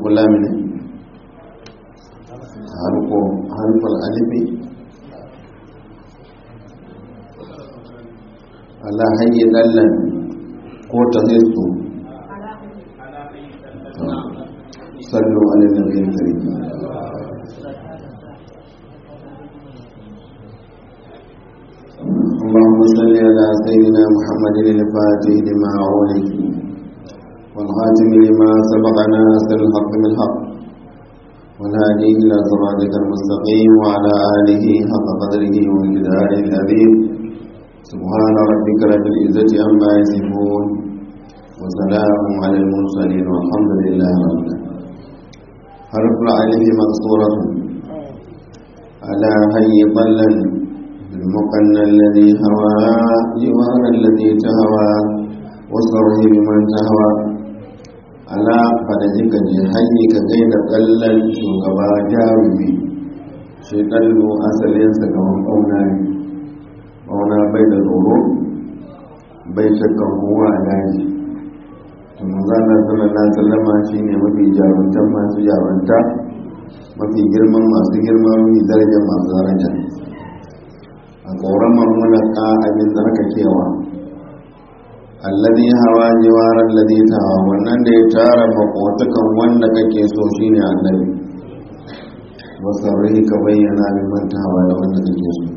kula mini harko harfar alifi ala hayyi dallan ko ta hisu sallu ala nabiyyin karim اللهم صل على سيدنا محمد الفاتح لما أولك والخاتم لما سبق ناصر الحق بالحق والهادي إلى صراطك المستقيم وعلى آله حق قدره ومقداره العظيم سبحان ربك رب العزة عما يصفون وسلام على المرسلين والحمد لله رب العالمين حرف العلف مقصورة على هي طلا المقنى الذي هوى جوار الذي تهوى وصره بمن تهوى ala fadaji ka je hanyi ka gaida kallon shugaba jarumi shi ɗallo asalinsa gaban ƙauna ne ƙauna bai da tsoro bai shakkan kowa a daji tunu zana sallallahu sallama shi ne mafi jaruntan masu jarunta mafi girman masu girma mafi darajar masu daraja a tsoron mamulaka abin tsarkakewa alladhi hawa jiwar alladhi tawa wannan da ya tara makotukan wanda kake so shine annabi wasarrihi ka bayyana min mantawa da wanda kake so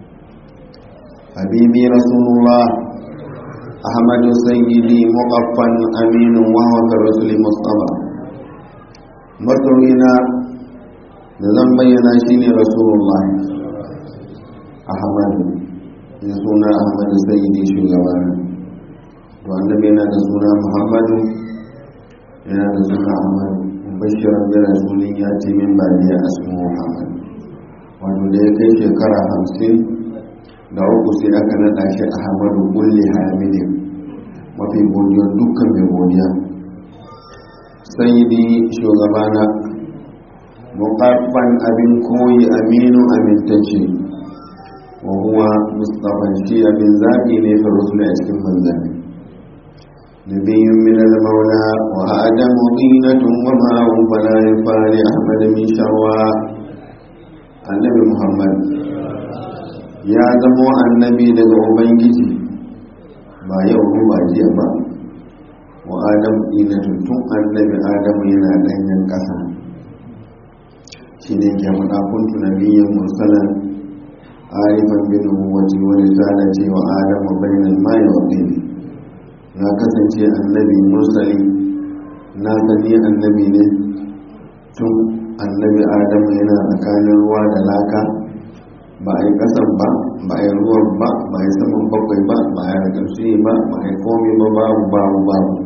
habibi rasulullah ahmadu sayyidi muqaffan aminu wa huwa rasuli mustafa masoyina da zan bayyana shine rasulullah ahmadu ya suna ahmadu sayyidi shugabana to annabi yana da suna muhammadu yana da suna ahmadu bashirar da rasulun ya ce min ba ne a asmu muhammad wato da ya kai shekara hamsin da uku sai aka naɗa shi ahmadu kulli hamidin mafi godiyar dukkan mai godiya sayyidi shugabana muƙaffan abin koyi aminu amintacce wa huwa mustapha shi abin zaɓi ne fa rusula a cikin manzanni نبي من المولى وآدم طينة وماء فلا يفعل أحمد من شروا النبي محمد يا زمو النبي daga ubangiji ba yau ko ba jiya ba wa adam ɗinatun tun annabi adamu yana ɗanyen ƙasa shi ne ke faɗa kuntu nabiyyan mursalan arifan bin wati wani zana ce wa adamu bainal ma'i wa ɗini na kasance annabi mursali na sani annabi ne tun annabi adamu yana tsakanin ruwa da laka ba a yi kasan ba ba a yi ruwan ba ba a yi saman bakwai ba ba a yi ƙarshe ba ba a yi komi ba babu babu babu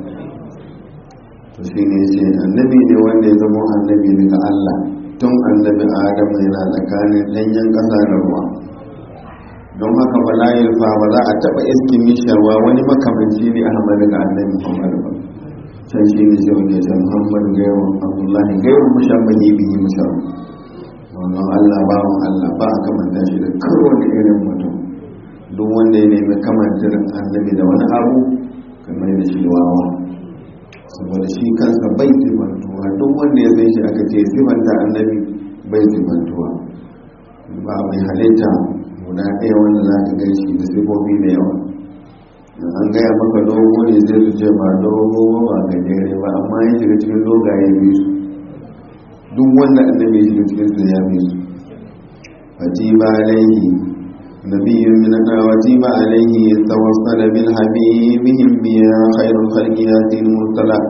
to shi ne ce annabi ne wanda ya zama annabi daga allah tun annabi adamu yana tsakanin ɗanyen ƙasa da ruwa don haka ba layil fa ba za a taba iskin misharwa wani makamanci ne ahmad ga annabi muhammad ba sai shi ne sai wani ya muhammad gairu abdullahi gairu mushabbahi bihi mushar wannan allah ba mu allah ba a kamanta shi da karo da irin mutum duk wanda ya nemi kamantar annabi da wani abu kamar da shi wawa saboda shi kansa bai sifantuwa duk wanda ya san shi aka ce sifanta annabi bai sifantuwa ba mai halitta guda ɗaya wanda za ka gan shi da sifofi da yawa an gaya maka dogo ne zai su ce ba dogo ba gajere ba amma ya shiga cikin dogaye biyu su duk wanda annabi ya shiga cikin su ya biyu su fati ba alaihi nabiyyun min wati ba alaihi tawassala bil habibihim biya khairul khalqi yatin mursala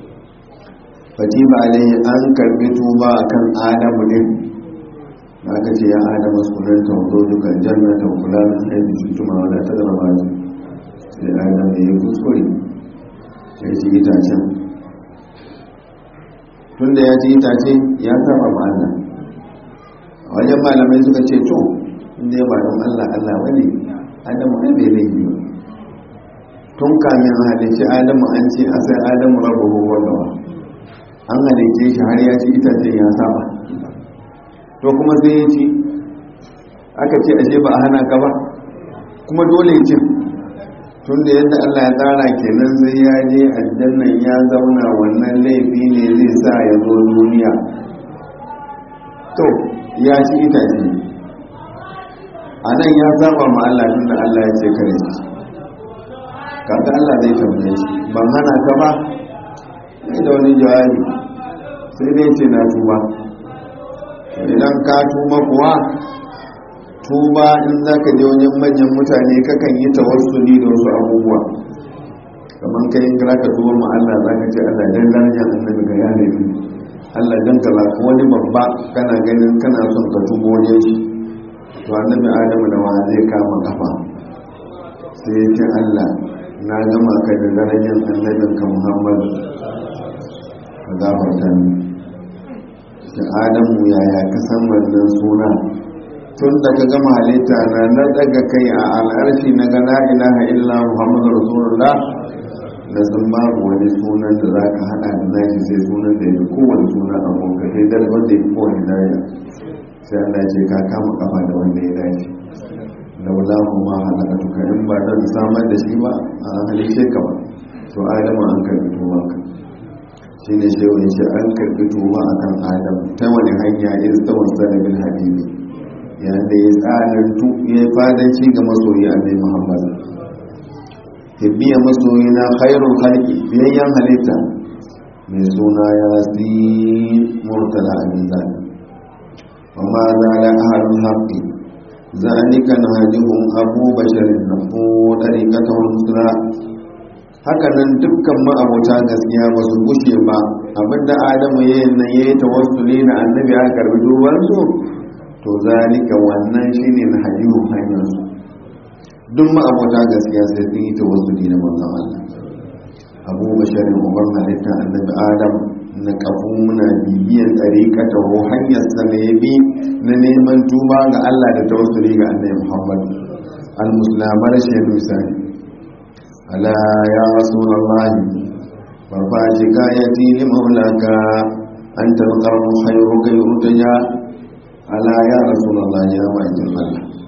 fati ba alaihi an karbi tuba akan adamu din da aka ce ya adama sunan tauzo dukan jannata kula da haifu su tuma wadda ta zama ba su sai adama ya yi kuskure ya ci itacen tun da ya ci itace ya saba ma Allah a wajen malamai suka ce to inda ya ba don Allah Allah wani adamu ne bai laifi ba tun kamin halicci adamu an ce a sai adamu rabu huwa gawa an halicce shi har ya ci itacen ya saba to kuma sai ya ci aka ce ashe ba a hana ka ba kuma dole ya ci tun da yadda Allah ya tsara kenan sai ya je aljannan ya zauna wannan laifi ne zai sa ya zo duniya to ya ci itace a nan ya saba ma Allah tun da Allah ya ce kare shi kaga Allah zai tambaye shi ban hana ka ba sai da wani jawabi sai dai ce na tuba idan ka tuba kuwa tuba in za ka je wajen manyan mutane kakan yi tawassuli da wasu abubuwa kamar kai in ka tuba ma Allah za ka ce Allah dan darajar annabi ga yana yi Allah dan ka ko wani babba kana ganin kana son ka tuba wajen shi to annabi Adamu da wa zai kama kafa sai ya ce Allah na gama ka da darajar annabinka Muhammad ka gafarta ni da adamu yaya ka san wannan suna tun da ka gama halitta na na daga kai a al'arshi na ga la ilaha illa muhammadu rasulullah na san babu wani sunan da za ka hada da nashi sai sunan da ya fi kowane suna a gonka sai dal wanda ya fi kowane daraja sai Allah ce ka kama kafa da wanda ya dace laula kuma halaka tuka in ba don samar da shi ba a halice ka ba to adamu an karbi tuwanka shi ne shi wani shi an karbi tuba a kan adam ta wani hanya in ta wasa da bin habibi yayin da ya tsanantu ya yi fadanci ga masoyi annai muhammad hibbiya masoyi na khairul khalqi biyayyen halitta mai suna ya zi murtala abin zaɓi wa ma za da ahalun haƙƙi zalika na hajihun abu basharin na ko ɗarikata musula haka nan dukkan ma'abuta gaskiya ba su gushe ba abinda adamu ya yi nan ya yi tawassuli na annabi aka karbi dubansu to zalika wannan shine na hajjihu hanyarsu duk ma'abuta gaskiya sai sun yi tawassuli na manzon Allah abu basharin uban halitta annabi adam na kafu muna bibiyan tsarika ta ho hanyar sa ne bi na neman tuba ga Allah da tawassuli ga annabi Muhammad al-muslamar shi misali ألا يا رسول الله ففاجك يأتي لمولاك أنت القرب خيرك يرتجى ألا يا رسول الله يا وعد الله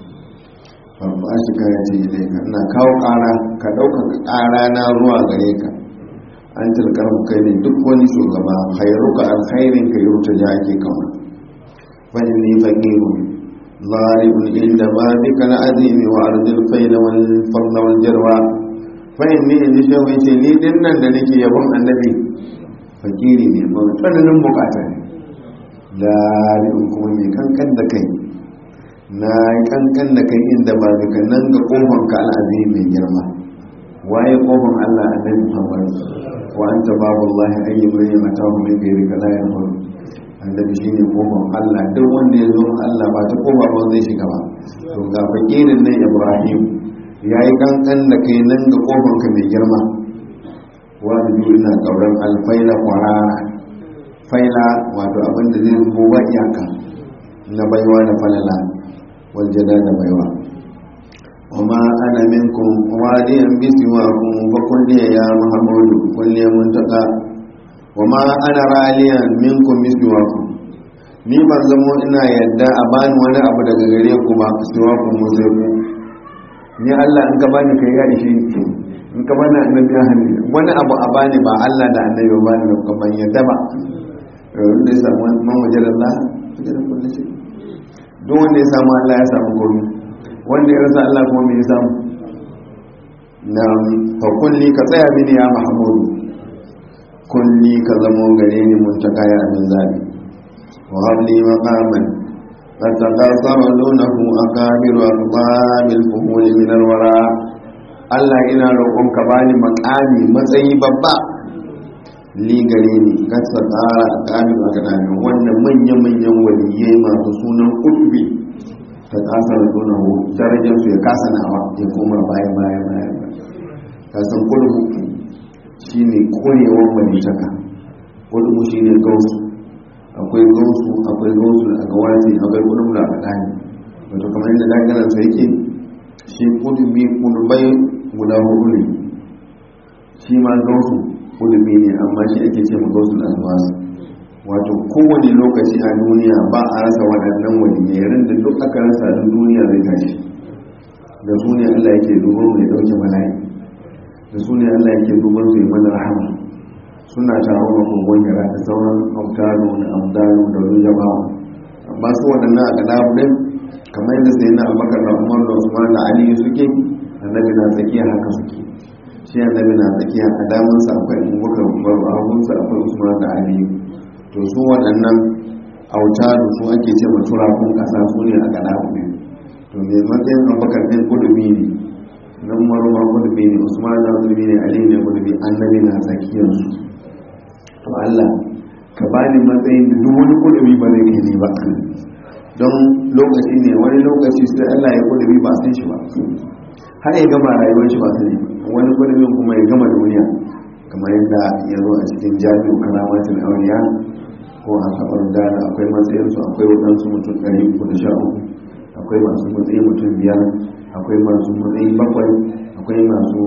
ففاجك يأتي إليك أنا كاو قارا كدوك قارا ناروا غريك أنت القرب كيني دك وني شوغبا خيرك الخير كي يرتجى كي كما فإني فقير ضارب عند بابك العظيم وأرض الفيل والفضل والجروى fahim ne in ji shehu ce ni din nan da nake yabon annabi fakiri ne ba tsananin bukata ne lalibin kuma mai kankan da kai na kankan da kai inda ba daga nan ga kofan ka al'azi mai girma waye kofan allah annabi muhammad wa anta babu allah ayyi mai mata hu min gairi ka la yahur annabi shine kofan allah duk wanda ya zo allah ba ta kofa ba zai shiga ba to ga fakirin nan ibrahim ya yi kankan da kai nan ga ƙofanka mai girma wani biyu na ƙauran alfaila kwarara faila wato abin da zai zubo ba iyaka na baiwa da falala waljada da baiwa wama ana minkum wadiyan bisiwa kun fa kulliya ya muhammadu kulliya muntaka wama ana raliyan minkum bisiwa kun ni ban zamo ina yadda a bani wani abu daga gare ku ba siwa kun mu sai ku ni Allah in ka bani kai ya ishe in ka bani annabi ya hannu wani abu a bani ba Allah da annabi ba bani da ban yadda ba wanda ya samu man wajen Allah wajen kullum shi don wanda ya samu Allah ya samu komi wanda ya rasa Allah kuma ya samu na fa kulli ka tsaya mini ya Muhammadu kulli ka zamo gare ni mun ta kaya amin zabi wa habli maqaman فتقاصر دونه أكابر أقطاب الفهول من الوراء Allah ina roƙon ka bani makami matsayi babba li gare ni kasa tsara a kamin a ganami wannan manya-manyan waliyai masu sunan kutubi ta kasar nuna darajar su ya kasa nawa ya koma bayan bayan bayan kasan kudubu shi ne korewar walitaka kudubu shi ne gausu akwai gausu akwai gausu a gawasi akwai kudubu da a ɗani wato kamar yadda danganan sa yake shi kudubi kudubai guda hudu ne shi ma gausu kudubi ne amma shi ake ce ma gausu da alwasu wato kowane lokaci a duniya ba a rasa waɗannan waliyarin da duk aka rasa a duniya zai tashi da su ne allah yake dubo mai ɗauke bala'i da su ne allah yake duban su yi mana rahama suna taro da kogon yara da sauran autaro da amdano da wani jama'a amma su waɗannan a gada ɗin kamar yadda sai na abakar da umar da usman da ali suke annabi na tsakiya haka suke shi annabi na tsakiya a damansa akwai abubakar umar a hagunsa akwai usman da ali to su waɗannan autaro su ake ce ma turakun ƙasa su ne a gada ɗin to mai matsayin abakar ɗin kudubi ne nan maruma kudubi ne usman da kudubi ne ali ne kudubi annabi na tsakiyarsu to Allah ka bani matsayin da duk wani kudubi ba zai kai ne ba don lokaci ne wani lokaci sai Allah ya kudubi ba san shi ba har ya gama rayuwar shi ba sani wani kudubin kuma ya gama duniya kamar yadda ya zo a cikin jami'u karamatin auriya ko a kafar dana akwai matsayinsu akwai waɗansu mutum ɗari uku da sha uku akwai masu matsayi mutum biyar akwai masu matsayi bakwai akwai masu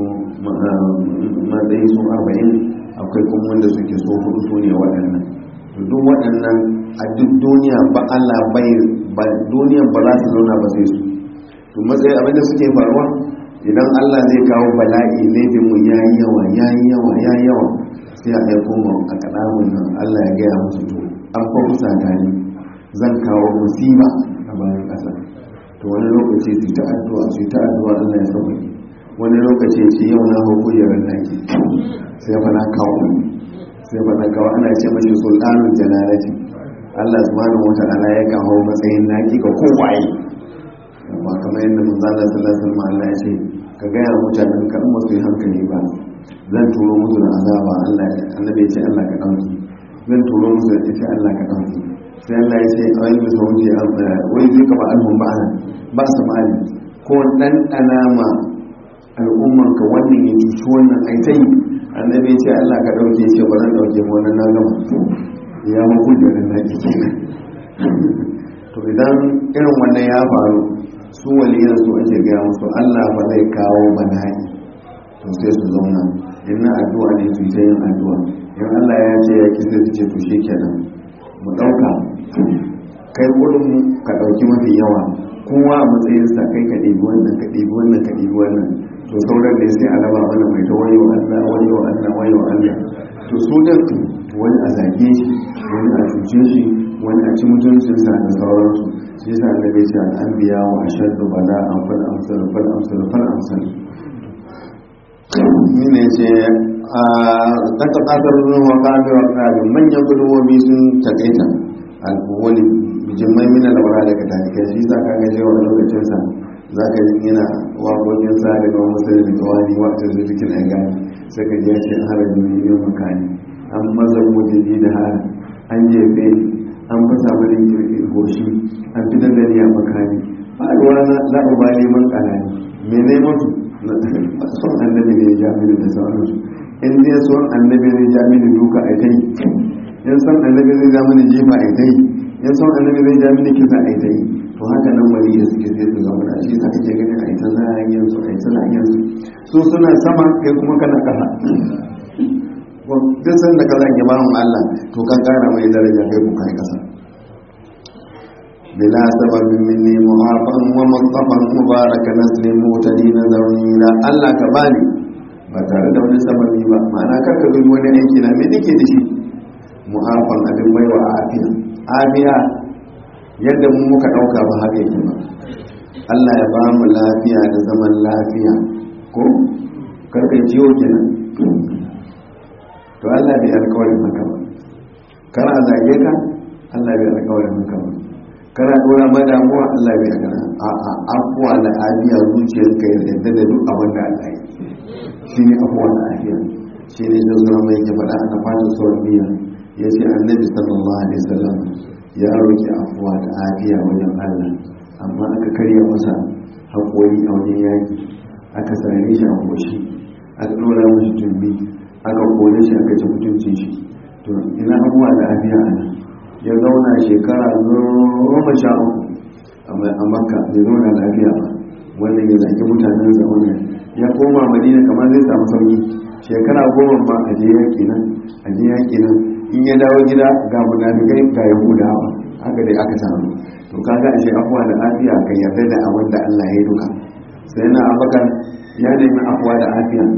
matsayi su arba'in akwai kuma wanda suke so hudu su ne waɗannan to duk waɗannan a duk duniya ba Allah bai ba duniya ba za su zauna ba sai su to matsayi abinda suke faruwa idan Allah zai kawo bala'i laifin mu yayi yawa yayi yawa yayi yawa sai a aiko mu a kadamun nan Allah ya gaya musu to an fa kusa gani zan kawo musiba a bayan ƙasa to wani lokaci su ta addu'a su ta addu'a Allah ya sauke wani lokaci ce yau na hau kujerar naki sai fa na kawo sai fa na kawo ana ce mashi sultanul jalalati Allah subhanahu wa ta'ala ya kawo matsayin naki ga kowaye ba kamar yadda manzala sallallahu alaihi wasallam Allah ya ce ka gaya mutanen ka in su yi hankali ba zan turo musu da azaba Allah annabi ya ce Allah ka dauki zan turo musu da ita Allah ka dauki sai Allah ya ce a wani bisa wuce wai zai kama alhun ba'ana ba su mali ko dan ma al'umman ka wannan ya cuci wannan aitai annabi ya ce Allah ka dauke ce ba zan dauke mu wannan na gama ya muku da nan naki kenan to idan irin wannan ya faru su waliyan su ake gaya musu Allah ba zai kawo bala'i to sai su zauna in na addu'a ne su ta yin addu'a in Allah ya ce ya ki sai su ce to shikenan mu dauka kai kudin mu ka dauki mafi yawa kowa a matsayinsa kai ka ɗebi wannan ka ɗebi wannan ka ɗebi wannan to sauran ne sai a raba mana mai ta wayo Allah wayo Allah wayo Allah to su din wani a zage shi wani a cuce shi wani a ci mutuncinsa da sauransu shi yasa da bai ce an biya wa ashaddu bala an fal amsal fal amsal fal amsal ni ne ce a daga kasar ruwa kafi wa kafi manyan gudubobi sun takaita alkuwali jimmai mina da wara daga talikai shi sa ka gaje wa lokacinsa za ka yi yana waƙoƙin sa daga wani musulun da kawani wata zucikin a gani sai ka je ce harin miliyan makani an maza mujini da harin an jefe an fasa mani kirkin goshi an fi da a makani ba a ruwa na la'uba neman kanani mene mutu son annabi ne jami'in da sauransu in dai son annabi ne jami'in duka a kai in son annabi zai jami'in jifa a kai in son annabi zai jami'in kisa a kai to haka nan wani da suke zai su zama da shi sa kake gani a ita zagayen su a ita zagayen su su suna sama kai kuma kana kasa duk sanda ka zage bawan Allah to kan kara mai daraja kai ku kai kasa bila sababin minni muhafan wa mustafan mubaraka nasli mutadina zawila Allah ka bani ba tare da wani sababi ba ma'ana kar ka dubi wani aiki na me nake da shi muhafan abin baiwa afiya afiya yadda mu muka dauka ba haka yake ba Allah ya ba mu lafiya da zaman lafiya ko karkai ciwo kenan to Allah bai alƙawarin maka ba kana zage ka Allah bai alƙawarin maka ba kana dora ma damuwa Allah bai gana a a afuwa da afiya zuciyar ka ya yadda da duk abin da Allah yi shi ne afuwa da afiya shi ne shi zuwa mai ke faɗa aka fata sauran biya ya ce annabi sallallahu alaihi wasallam ya roki afuwa da afiya wajen Allah amma aka karya masa haƙori a wajen yaƙi aka sare shi a goshi aka ɗora mashi tumbi aka kone shi aka ci mutuncin shi to ina abuwa da afiya a nan ya zauna shekara goma sha uku a makka bai zauna lafiya ba wanda ya zaki mutanen sa wannan ya koma madina kamar zai samu sauki shekara goma ma a je yaƙi nan a je yaƙi nan in ya dawo gida ga munafikai ga yahudawa haka dai aka samu to kaga ashe afuwa da afiya kan yarda da abin da Allah ya yi duka sai na abakar ya nemi afuwa da afiya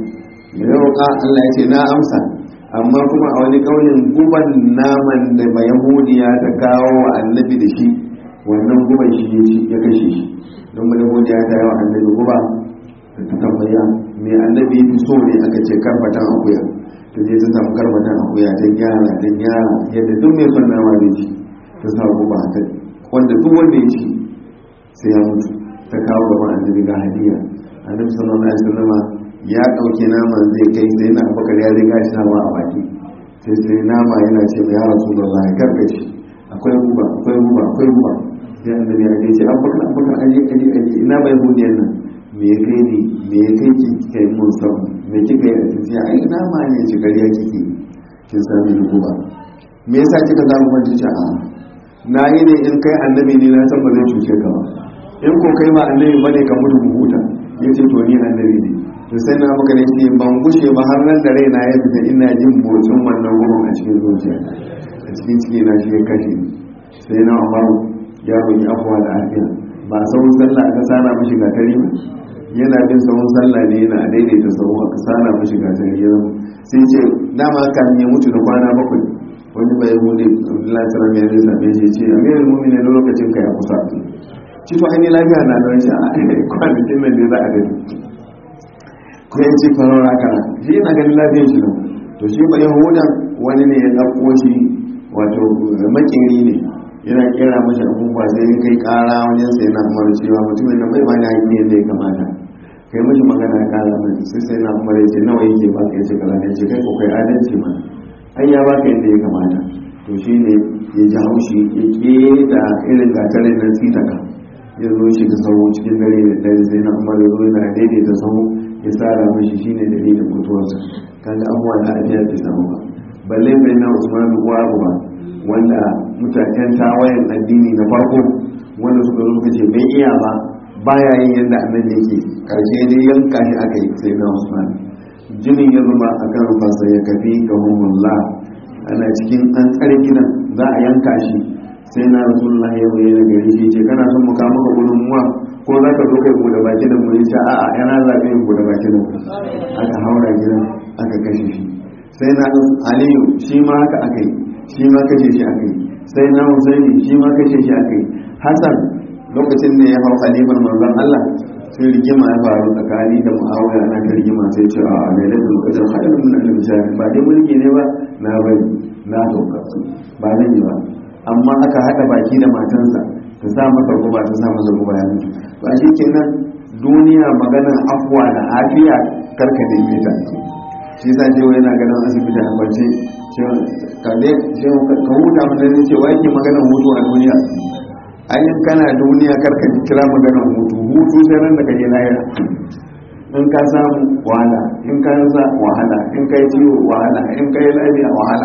ya roƙa Allah ya ce na amsa amma kuma a wani ƙaunin guban naman da ba yahudiya ta kawo wa annabi da shi wannan guban shi ya kashe shi don ba yahudiya ta yi wa annabi guba da ta tambaya mai annabi ya fi so ne aka ce karbatan akuya ta je ta samu karbatan akuya ta gyara ta gyara yadda duk mai son nama da ci ta sa guba ta wanda duk wanda ya ci sai ya mutu ta kawo gaban annabi ga hadiya annabi sallallahu alaihi wasallam ya dauke naman zai kai sai na abubakar ya riga shi nawa a baki sai sai nama yana ce mai ya rasulullah ya karkace akwai guba akwai guba akwai guba sai annabi ya ce abubakar abubakar aje aje aje ina bai hudiyan nan me ya kai ni me ya kai ki kai mun san me kika yi a cikin ai nama ne ci gariya kike kin sami ni guba me yasa kika zamu kwanci ce a na yi ne in kai annabi ne na san ba zai cuce ka ba in ko kai ma annabi bane ka mutu mu huta yace to ni annabi ne to sai na maka ne ce ban gushe ba har nan da raina ya fita ina jin motsin wannan gurin a cikin zuciya a cikin ciki na shi ya kashe ni sai na umaru ya roki afuwa da afiya ba sauran sallah aka sana mishi gatari ba yana bin sauran sallah ne yana daidaita sauran aka sana mishi gatari ya sai ce dama kan ya mutu da kwana bakwai wani bai hude abdullahi salam ya zai same shi ce amirin mumini na lokacin ka ya kusa ci to ainihin lafiya na don shi a kwanakin nan ne za a gani ko ya ce farar raka shi yana ganin lafiyar shi nan to shi ba yahudan wani ne ya ɗauko shi wato makeri ne yana kera mashi abubuwa sai ya kai ƙara wajen sai na umar cewa mutumin da bai bani haƙi yadda ya kamata kai mashi magana ya ƙara mai sai sai na umar ya ce nawa yake ba ka ya ce kaza ne ce kai ko kai adalci ma ai ya baka yadda ya kamata to shi ne ya ji haushi ya keta irin gatarin nan sitaka ya zo shi da sauro cikin dare da dare sai na umar ya zo yana daidaita sauro ya tsara mashi shi ne dalilin mutuwarsa kaga abubuwa da ajiya bai samu ba balle bai na usman uwa ba wanda mutanen tawayen addini na farko wanda suka zo suka ce bai iya ba baya yin yadda annabi yake karshe dai yanka shi aka yi sai na usman jinin ya zama a kan fasa ya kafi ga humullah ana cikin an tsare gidan za a yanka shi sai na rasulullah ya bayyana gari shi ce kana son mu kawo maka gudunmuwa ko za ka zo kai bude baki da mu yace a'a yana zaɓe yin bude baki da mu aka haura gidan aka kashe shi sai na aliyu shi ma haka aka yi shi ma kashe shi aka yi sai na husaini shi ma kashe shi aka yi hasan lokacin da ya hau halifar manzon allah sai rigima ya faru tsakani da mu'awiya ana ta rigima sai ce a lailatul qadr khairun min alf shahr ba dai mulki ne ba na bari na sauka ba zan yi ba amma aka hada baki da matansa ta sa masa guba ta sa masa guba ya mutu ba shi kenan duniya maganar afwa da afiya karka da yi ta shi sa ce yana ganin asibiti a kwance ka huta mutane cewa yake maganar hutu a duniya ayin kana duniya karka kira maganar hutu hutu sai nan da kaje lahira in ka samu wahala in ka rasa wahala in ka yi ciwo wahala in ka yi lafiya wahala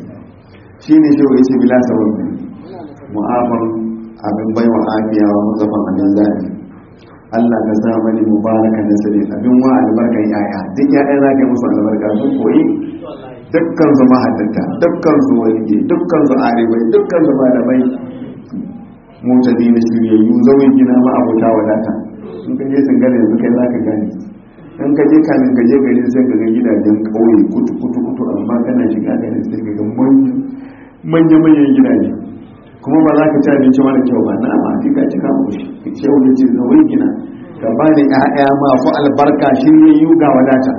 shi ne shi wa yace bila sabon mu'afan abin bai wa afiya wa mazafan abin zaɓi Allah ka sa mani mubaraka da sare abin wa albarkan yaya duk yaya za ka yi musu albarka sun koyi dukkan su mahaddata dukkan su walije dukkan su aribai dukkan su malamai mutane na shiryayyu zawai gina ma abota wadata in ka je sun gane yanzu kai za ka gane in ka je kamin ka je gari sai ka ga gidajen ƙauye kutu kutu kutu amma kana shiga gari sai ka ga manya manyan gidaje kuma ba za ka ci abinci mara kyau ba na amma ka ci ka koshi shehu ya ce zawai gina ka ba ni ƴaƴa masu albarka shiryayyu ga wadata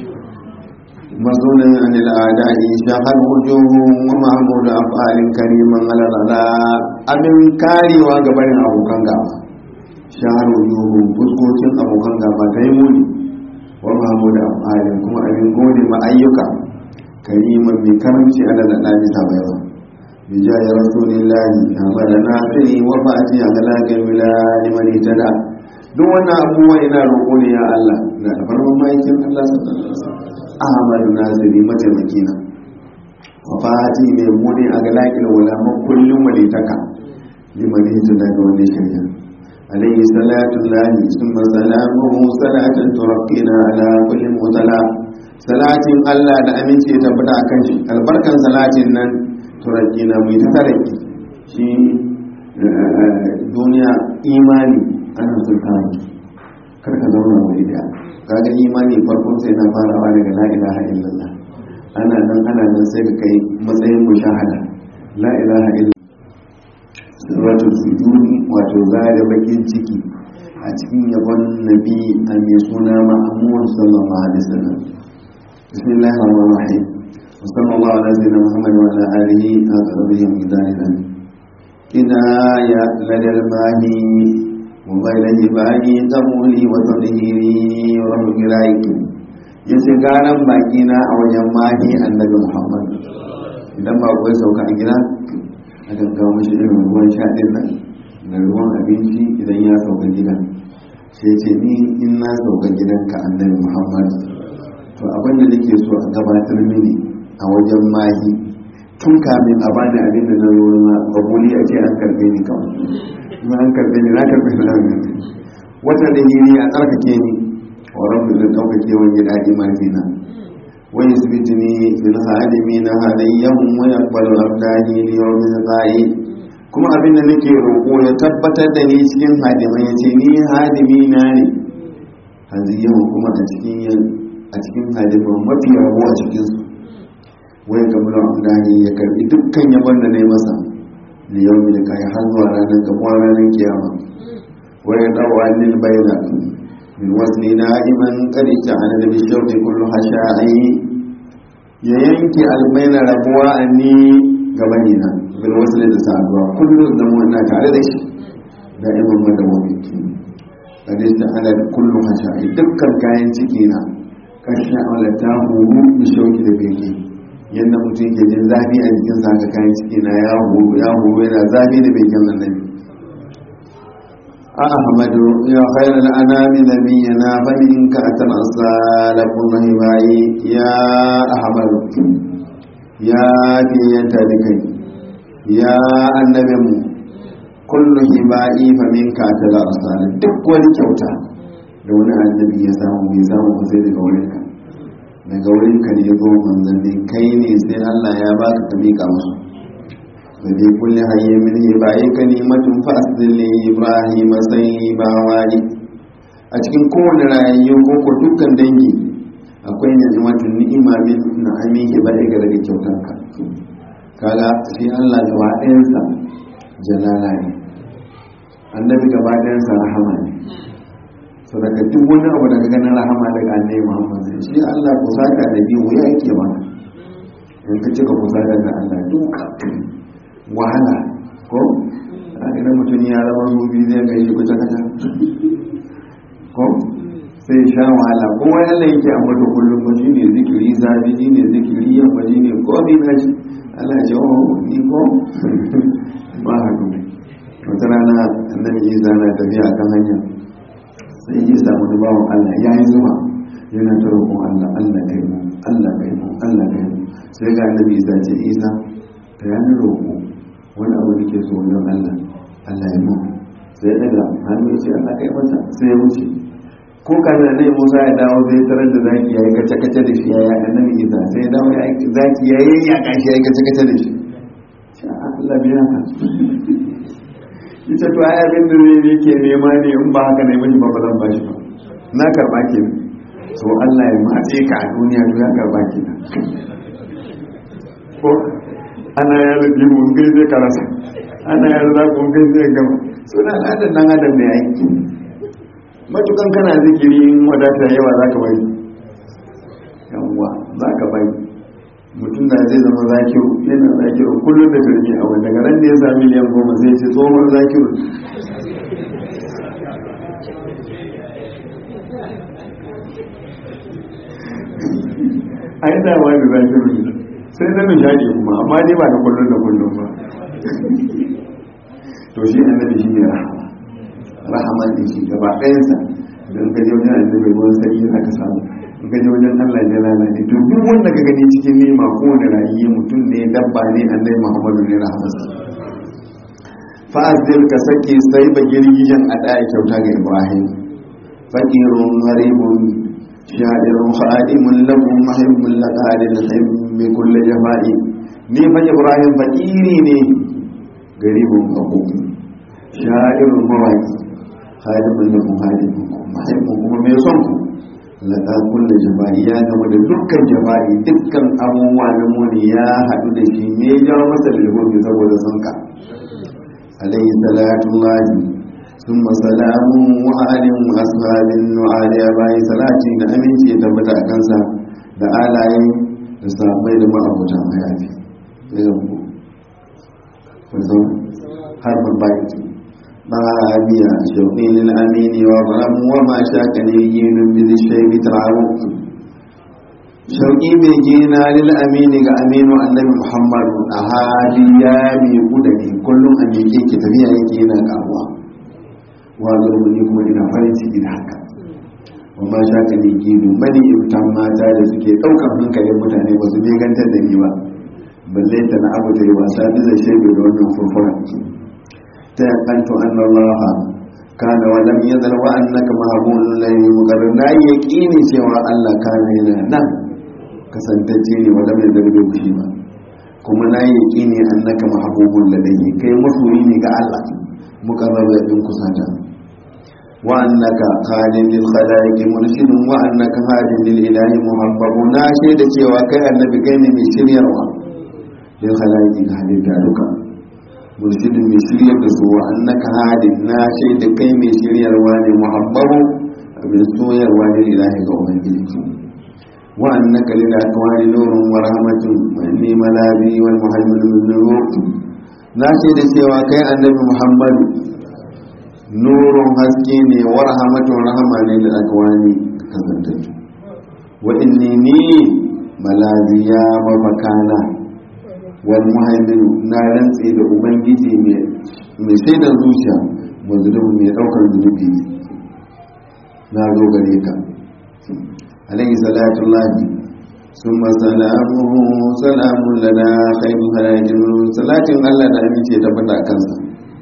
مصون عن الأعداء شهر وجوههم ومحمود أفعال كريما على الأعداء أبن كاري وقبل أبو كنغا شهر وجوههم فسكوتين أبو كنغا فتيموني ومحمود أفعال كما أبن قولي ما أيوكا كريما بكرمش على الأعداء سبيضا بجاه رسول الله أمرنا سري وفاتي أغلاق الولاد من اهتدى duk wannan abubuwa ina roƙo ne ya Allah na da farkon ma'aikin Allah sallallahu alaihi wasallam ahmadu naziri mataimaki na wafati mai muni a galakin wulama kullum walitaka liman hijira daga wani shirya alayhi salatu lahi summa salamuhu salatun turaqqina ala kulli mutala salatin Allah da aminci ya tabbata akan shi albarkan salatin nan turaqqina mu ta taraki shi duniya imani ana sultani karka zauna wuri da kaga imani farkon sai na farawa daga la ilaha illallah ana nan ana nan sai ka kai matsayin mushahada la ilaha illallah wato sujudi wato zare bakin ciki a cikin yabon nabi a mai suna ma'amuwan sallallahu alaihi wasallam bismillahir rahmanir rahim sallallahu alaihi wasallam muhammad wa ala alihi a qadrihi min dalilan kina ya ladal mahi wa bainahi bani qamuli wa tadhiri wa rahmiraiki yace garan baki na a wajen mahi annabi muhammad idan ba kuwa sauka a gida a gaggawa mashi irin ruwan sha ɗin nan da ruwan abinci idan ya sauka gidan sai ce ni in na sauka gidanka annabi muhammad to abin da nake so a gabatar mini a wajen mahi tun kamin a bani abin da na zo na babuli a ce an karbe ni kawai kuma an karbe ni na karbe ni na wata da hiri a tsarkake ni wa rabbi da ɗaukake wani daɗi mahina ويثبتني بالخادمين هديهم ويقبل أبداني ليوم القائد kuma abin da nake roƙo ya tabbatar da ni cikin hadimai ya ce ni hadimi na ne hadiyan kuma a cikin a cikin hadiman mafi rabo a cikin su wai ga mula amdani ya karbi dukkan yabon da na yi masa da yau da kai har zuwa ranar gabuwa ranar kiyama wai dawa lil bayna min wasni na'iman qarita ana da bishawti kullu hasha'i ya yanke almaina rabuwa anni gabani na bil wasli da saduwa kullu da mu ina tare da shi da'iman madawami qarita ana kullu hasha'i dukkan kayan ciki na karshen aulata huru bishawti da bege yadda mutum ke jin zafi a jikin sa ga kayan ciki na ya huru ya huru yana zafi da begen annabi أحمد يا خير الأنام نبينا فمنك أتنصى لكم هبائي يا أحمد يا في ينتبكي يا النبي كل هبائي فمنك أتنصى duk wani kyauta da wani annabi ya samu bai samu ba sai daga wurinka daga wurinka ne ya zo manzanni kai ne sai Allah ya baka ka mika musu وفي كل حي من هبائي كلمة فأصل لإبراهيم سيبا والي أتكن كون رأيو كوكو دكان دنجي akwai ni'imatu ni'ima min na'amin hibai ga daga kyautanka kaga shi Allah gaba ɗayansa jalala ne annabi gaba ɗayansa rahama ne so daga duk wani abu daga ganin rahama daga annabi Muhammad shi Allah kusata da biyu ya yake mana in ka cika kusata da Allah duka wahala ko idan mutum ya zama zubi zai ga shi kuta kata ko sai sha wahala ko wani Allah yake ambata kullum ba shi ne zikiri zafi shi ne zikiri yamma shi ne ko bi na shi Allah ya jawo ni ko ba haka ne wata rana annabi Isa na tafiya kan hanya sai ya samu da bawan Allah ya yi zuma yana ta roƙon Allah Allah kai mu Allah kai mu Allah kai mu sai ga annabi Isa ce Isa ta yana roƙo wani abu da ke so wajen Allah Allah ya mu sai daga hannu ya ce Allah kai mata sai ya wuce ko kana ne Musa ya dawo zai tarar da zaki yayi kace kace da shi yayi annabi Isa sai ya dawo ya zaki yayi ya kashi yayi kace kace da shi sai Allah biya ka ita to ai abin da zai yake nema ne in ba haka ne miji ba ba zan bashi ba na karba ke so Allah ya matse ka a duniya to ya karba ke ko ana ya rubi mun gai zai karasa ana ya rubi mun gai zai gama suna al'adar dan adam ne aiki matukan kana zikiri in wadata yawa za ka bai yawwa za ka bai mutum da zai zama zakiru yana zakiru kullum da birni a wanda garan da ya sami miliyan goma zai ce tsohon zakiru a yi dama da zakiru ne sai na nishadi kuma amma dai ba da kullum da kullum ba to shi annabi shi ne rahama rahama ne shi gaba ɗayansa don ka je wajen annabi ruwan sanyi za ka samu in ka je wajen Allah ne lalace to duk wanda ka gani cikin nema kowane rayuwa mutum ne dabba ne annabi Muhammadu ne rahamarsa fa'azil ka sake sai ba girgijen a ɗaya kyauta ga Ibrahim fakirun haribun shadirun khadimun lakum muhibbun laqadil himmi kulli jafa'i ni fa Ibrahim fakiri ne garibun akum shadirun mawaki khadimun lakum khadimun muhibbun kuma mai son ku laƙa kulle jaba'i ya gama da dukkan jaba'i dukkan abubuwa na muni ya haɗu da shi me ya jawo masa lilgobi saboda son ka alayhi salatu lahi sun masalamu wa'alin ashabin nu'ali ya bayi salati da aminci ya tabbata a kansa da alaye da sahabbai da ma'abuta mayafi ya zama har babbaiki طابيا شوقي للأمين وظلم وما شاكني جين بذي الشيب تعرف شوقي بجينا للأمين كأمين النبي محمد أهالي يامي قدني كل أميكي كتبيا يكينا كأبوا وظلم لكم إلى فرنسي إلى حكا وما شاكني جين مني إبتام ما تاد سكي أوكا منك لمتاني وزبيغان تدني با balle ta na abu da yawa sa da shebe da wannan furfuran تيقنت أن الله كان ولم يزل وأنك مهبول الليل مقرنا يقيني سوى الله كان هنا نعم كسنتجيني ولم يزل بكشيما kuma na yi yaƙini annaka mahabubun ladayhi kai masoyi ne ga Allah muqarrab bin kusata wa annaka khadin lil khalaiq murshidun wa annaka hadin lil ilahi muhabbabu na shaida cewa kai annabi kai ne mai shiryarwa lil khalaiq ga halitta duka murshidin mai shiryar da su wa annaka hadin na shaida kai mai shiryarwa ne muhabbabu abin soyarwa ne ilahi ga ubangiji wa annaka lil akwani nurun wa rahmatun wa inni malabi wal muhammadu min nur na shaida cewa kai annabi muhammadu nurun haske ne wa rahmatun rahama ne lil akwani kazantattu wa inni ni malabi ya mafakana wal muhaiminu na rantse da ubangiji mai shaidan zuciya mazlum mai daukar zunubi ne na zo gare ka alayhi salatu lahi summa salamuhu salamun lana khairu harajin salatin Allah da amince da fada kansa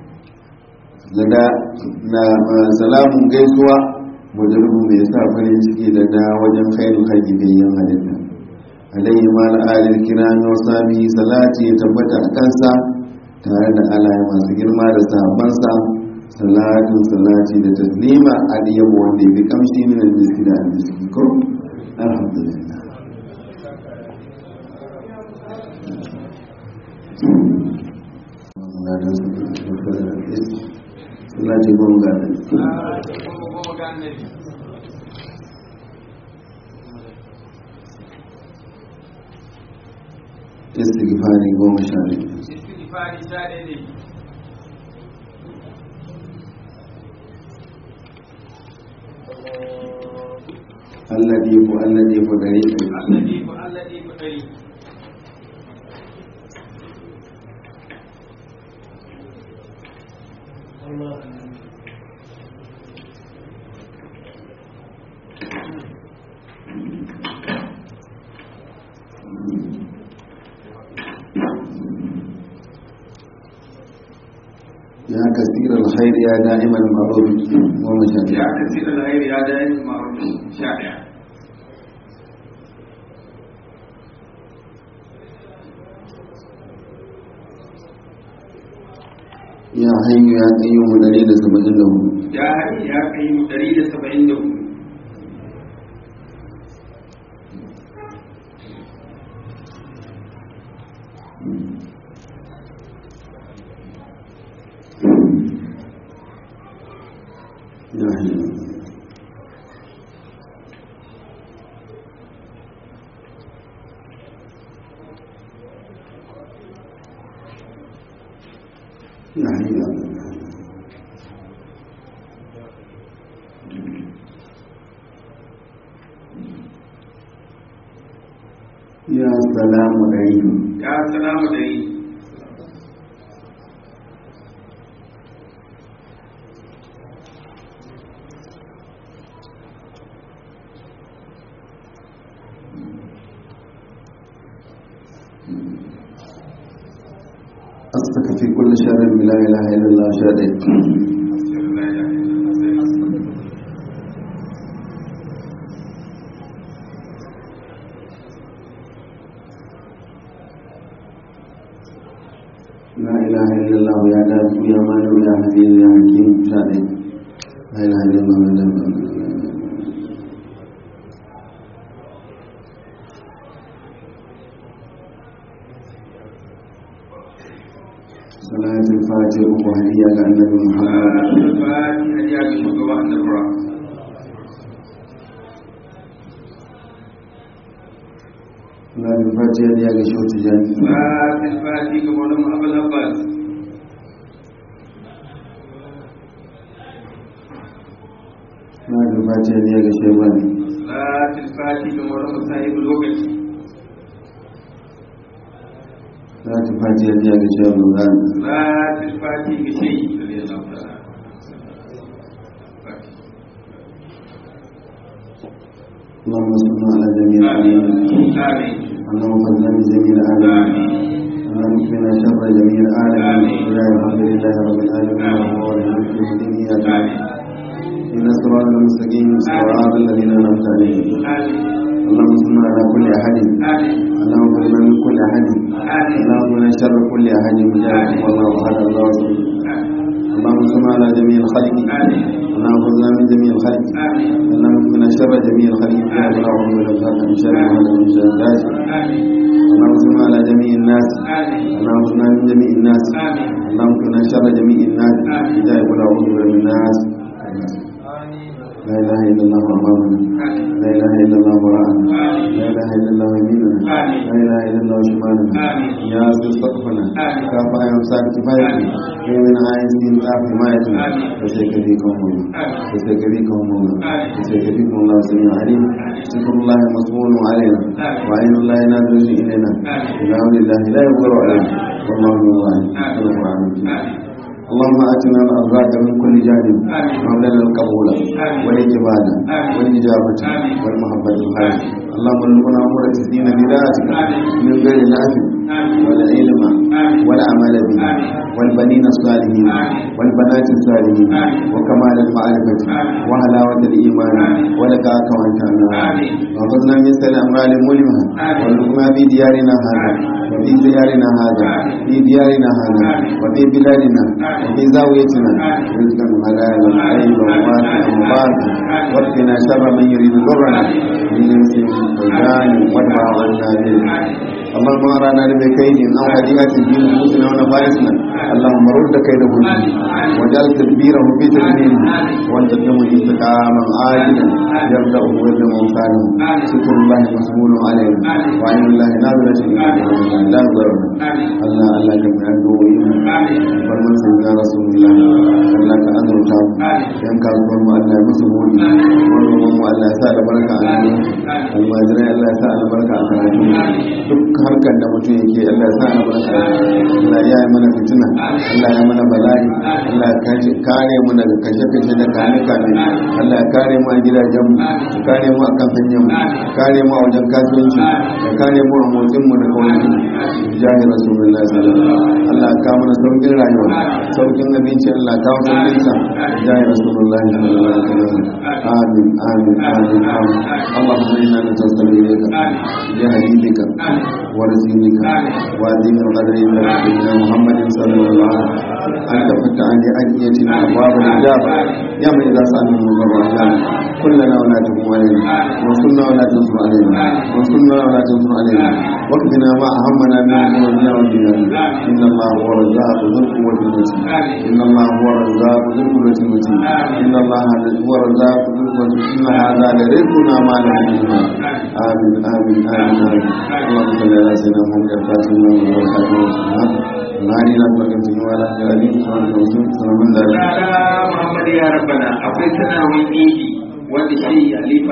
lada na salamun gaisuwa mazlum mai sa farin ciki da da wajen khairu haji bayan halitta alaihi ma al'adar kirami wa sami salati ya tabbata a kansa tare da alaye masu girma da sabansa salatin salati da taslima a diyabu wanda ya fi kamshi min almiski da almiski ko alhamdulillah salati gonga istighfari goma sha biyu istighfari sha ne alladi ko alladi ko gare ka alladi ko alladi ko dari ya kasira alkhair ya da'iman ma'ruf goma sha biyu ya kasir alkhair ya da'in ma'ruf sha daya ya hayyu ya qayyumu dari da saba'in da hudu ya hari ya kai mu 174 ya hayyu ya hayyu ya qayyumu ya salamu alaikum ya salamu dari أصدق في كل شر لا إله إلا الله شهادة لا إله إلا الله يا دافع يا مالك يا حفيظ يا حكيم شهادة لا إله إلا الله يا دافع salatul fatiha uku hadiya ga annabi muhammad salatul fatiha hadiya ga shugaba annabawa salatul fatiha hadiya ga shautu jani salatul fatiha ga maulana abul abbas salatul fatiha hadiya ga shebani salatul fatiha ga maulana sahibul lokaci salatul fatiha hadiya ga shehu zan salatul fatiha ga shehi radiyallahu ta'ala اللهم صل على جميع العالمين آمين آمين اللهم صل على جميع العالمين آمين اللهم اكفنا شر جميع العالمين آمين. لا الحمد لله رب العالمين وهو الملك الدين اياك آمين ان الصراط المستقيم صراط الذين انعمت عليهم آمين اللهم صل على كل احد آمين اللهم صل من كل احد آمين اللهم من شر كل احد مجاهد والله احد الله صمد اللهم صل على جميع الخلق آمين اللهم صل من جميع الخلق آمين اللهم من شر جميع الخلق يا رب العالمين والأبصار من شر ما من شر الناس آمين اللهم صل على جميع الناس آمين اللهم صل من جميع الناس آمين اللهم من شر جميع الناس آمين. لا يقول أعوذ من الناس لا إله إلا الله أمامنا لا إله إلا الله وراءنا لا إله إلا الله يميننا لا إله إلا الله شمالنا آمين يا ذو سقفنا آمين. كافة يمساك كفايتنا في من عين سين كاف حمايتنا آمين. وسيكفيكم الله آمين وسيكفيكم الله آمين. وسيكفيكم الله سميع عليم شكر الله مصبول علينا آمين. وعين الله نازل إلينا آمين. إله لله لا يغفر علينا والله من الله في القرآن الكريم آمين اللهم آتنا الأرزاق من كل جانب آمين. وابلنا القبول آمين. والإجابة آمين. والإجابة آمين. والمحبة الخير آمين. اللهم ارزقنا أمور تسدين بذاتك آمين. من غير نافع آمين والعلم آمين. والعمل به آمين. والبنين الصالحين آمين. والبنات الصالحين آمين. وكمال المعرفة آمين. وحلاوة الإيمان آمين. ولقاك وأنت آمين. وخذنا من سل أموال ملمها آمين. وارزقنا في ديارنا هذا آمين. وفي ديارنا هذا آمين. في ديارنا هذا آمين. وفي بلادنا آمين. وفي زاويتنا آمين. رزقا حلالا طيبا واسعا مباركا آمين. واقنا شر من يريد ضرنا آمين. من انس وجان وادفع عنا به اللهم ارانا بكيد او هديئه في نفوسنا ونفائسنا اللهم رد كيده فيه واجعل تدبيره في تدبيره وانت تدم انتقاما عاجلا يبدا ويبدا موسانه شكر الله مسؤول علينا وعين الله نازله الينا لا نضرنا الله الله كم عنده farman sai ya rasulullah Allah ka azurta mu yan kasuwar mu Allah ya musu buɗi wannan mu Allah ya sa albarka a cikin almajirai Allah ya sa albarka a karatu duk harkar da mutum yake Allah ya sa albarka a ciki. Allah ya yi mana fitina Allah ya mana bala'i Allah ya kace kare mu daga kashe kashe da kane kane Allah ya kare mu a gidajen mu ya kare mu a kan hanyar mu ya kare mu a wajen kasuwanci ya kare mu a motsin mu da kawai jahi rasulullah sallallahu alaihi wasallam Allah ya kawo mana saukin rayuwa saukin abinci Allah ya kawo saukin sa jahi rasulullah sallallahu alaihi wasallam amin amin amin amin Allahumma inna natasabbi ilayka bi habibika wa rasulika wa din al-qadri inda rabbina Muhammadin sallallahu alaihi wasallam anta fatani adiyatina abwab al-ijab ya man idza sa'alna mudarrajan كلنا ولا تكن علينا وانصرنا ولا تنصر علينا وانصرنا ولا تنصر علينا واكفنا ما أهمنا من أمورنا وديننا إن الله هو الرزاق ذو القوة المتين إن الله هو الرزاق ذو القوة المتين إن الله هو الرزاق ذو القوة إن هذا لرزقنا ما له من محال. آمين آمين آمين آمين اللهم صل على سيدنا محمد الفاتح لما أغلق والخاتم لما سبق الهادي إلى صراط المستقيم وعلى آله وصحبه وسلم سلام الله Muhammad ya rabbana akwai sanarwar idi wanda shi alifa